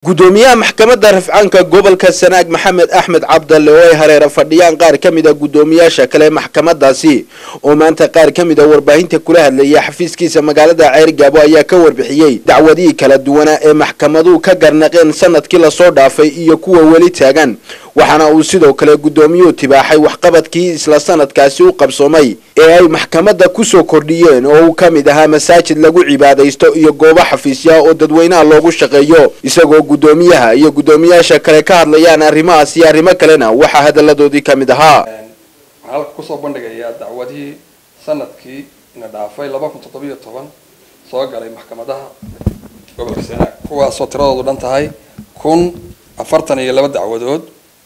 gudoomiyaha maxkamadda rafcaanka gobolka sanaag maxamed axmed cabdalle oo ay hareera fadhiyaan qaar ka mid a guddoomiyaasha kale maxkamadaasi oo maanta qaar ka mid a warbaahinta kula hadlaya xafiiskiisa magaalada ceergaabo ayaa ka warbixiyey dacwadihii kala duwanaa ee maxkamaduhu ka garnaqeen sanadkii lasoo dhaafay iyo kuwa weli taagan waxaana uu sidoo kale guddoomiyuhu tibaaxay waxqabadkii isla sanadkaasi u qabsoomay ee ay maxkamadda kusoo kordhiyeen oo uu ka mid ahaa masaajid lagu cibaadaysto iyo goobo xafiisyaha oo dadweynaha loogu shaqeeyo isagoo guddoomiyaha iyo guddoomiyaasha kale ka hadlayaan arrimahaas iyo arrimo kalena waxaa hadalladoodii ka mid ahaa waxaan halka kusoo bandhigayaa dacwadihii sanadkii ina dhaafay laba kun toddobiyo toban soo galay maxkamadaha gobolka sanaag kuwaasoo tiradoodu dhan tahay kun afartan iyo laba dacwadood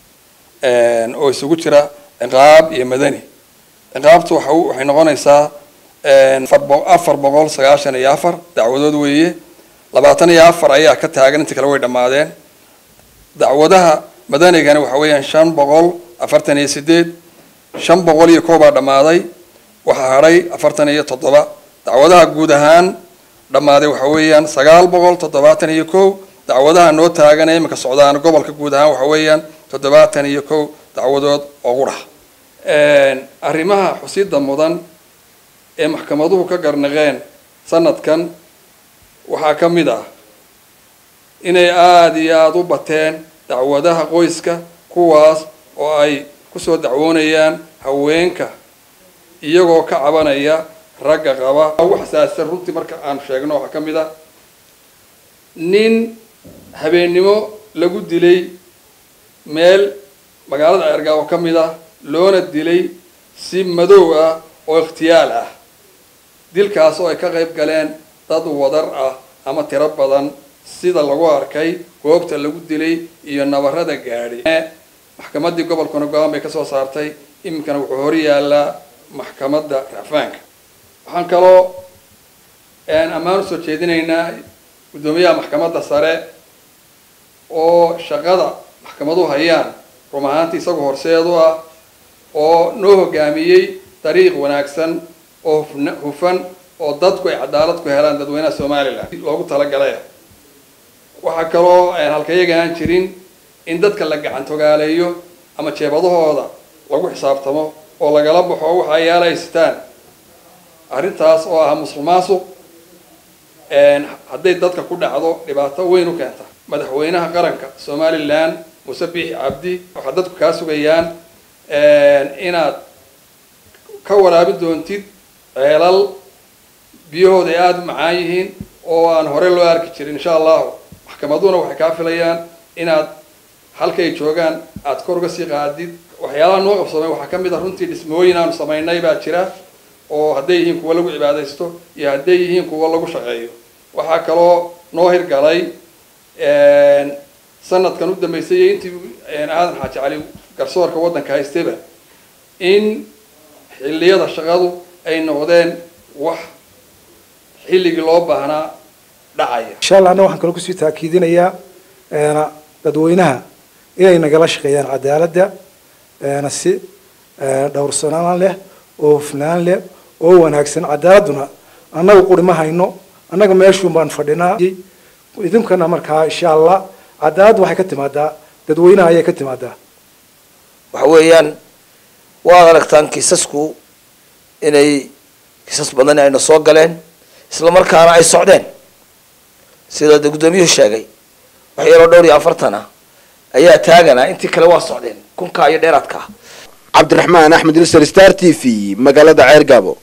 oo isugu jira ciqaab iyo madani ciqaabtu waxa waxay noqonaysaa afar boqol sagaashan iyo afar dacwadood weeye labaatan iyo afar ayaa ka taagan inta kale way dhammaadeen dacwadaha madanigana waxa weeyaan shan boqol afartan iyo sideed shan boqol iyo kow baa dhammaaday waxaa hadhay afartan iyo toddoba dacwadaha guud ahaan dhammaaday waxa weeyaan sagaal boqol toddobaatan iyo kow dacwadaha noo taagan ee iminka socdaan gobolka guud ahaan waxa weeyaan toddobaatan iyo kow dacwadood oo qudha arrimaha xusida mudan ee maxkamaduhu ka garnaqeen sanadkan waxaa ka mid ah inay aada iyo aada u bateen dacwadaha qoyska kuwaas oo ay kusoo dacwoonayaan haweenka iyagoo ka cabanaya ragga qaba ugu xasaasisan runtii marka aan sheegno waxaa ka mid ah nin habeennimo lagu dilay meel magaalada ceergaabo ka mid ah loona dilay si madow ah oo ikhtiyaal ah dilkaas oo ay ka qayb galeen dad wadar ah ama tiro badan sida lagu arkay goobta lagu dilay iyo nabarada gaadhi maxkamaddii gobolkuna go-aan bay kasoo saartay iminkana wuxuu hor yaallaa maxkamadda racfaanka waxaan kaloo ammaan usoo jeedinaynaa guddoomiyaha maxkamadda sare oo shaqada maxkamaduhu hayaan rum ahaantii isagu horseedu ah oo noo hogaamiyey dariiq wanaagsan oo hufn hufan oo dadku ay cadaalad ku helaan dadweynaha somalilan loogu talagalay waxaa kaloo halkayaga aan jirin in dadka la gacantogaaleeyo ama jeebadahooda lagu xisaabtamo oo lagala baxo waxa ay yaalaystaan arrintaas oo ah musuq maasuq hadday dadka ku dhacdo dhibaato weyn u keenta madaxweynaha qaranka somalilan muuse biixi cabdi waxaa dadku kaa sugayaan inaad ka waraabi doontid ceelal biyahooda ay aada u macaan yihiin oo aan hore loo arki jirin insha allahu maxkamaduhuna waxay kaa filayaan inaad halkay joogaan aada kor uga sii qaadid waxyaalaha noo qabsoomay waxaa ka mid a runtii dhismooyin aanu samaynay baa jira oo hadday yihiin kuwa lagu cibaadaysto iyo hadday yihiin kuwa lagu shaqeeyo waxaa kaloo noo hirgalay sanadkan u dambeysay iyo intii aadan xaaji cali garsoorka waddanka haystayba in xilliyada shaqadu ay noqdeen wax xilligii loo baahnaa dhacaya insha allah anna waxaan kaloo kusii taakiidinayaa dadweynaha inay nagala shaqeeyaan cadaaladda si dhowrsanaan leh oo hufnaan leh oo wanaagsan cadaaladduna annaga quri ma hayno annaga meeshuun baan fadhinaa idinkana markaa insha allah cadaaladda waxay ka timaadaa dadweynaha ayay ka timaadaa waxa weeyaan waad aragtaan kiisasku inay kiisas badan ayna soo galeen isla markaana ay socdeen sida de guddoomiyuhu sheegay wax yaroo dhowr iyo afartan ah ayaa taagana intii kale waa socdeen kunka iyo dheeraadka cabdiraxmaan axmed ilser star t v magaalada ceergaabo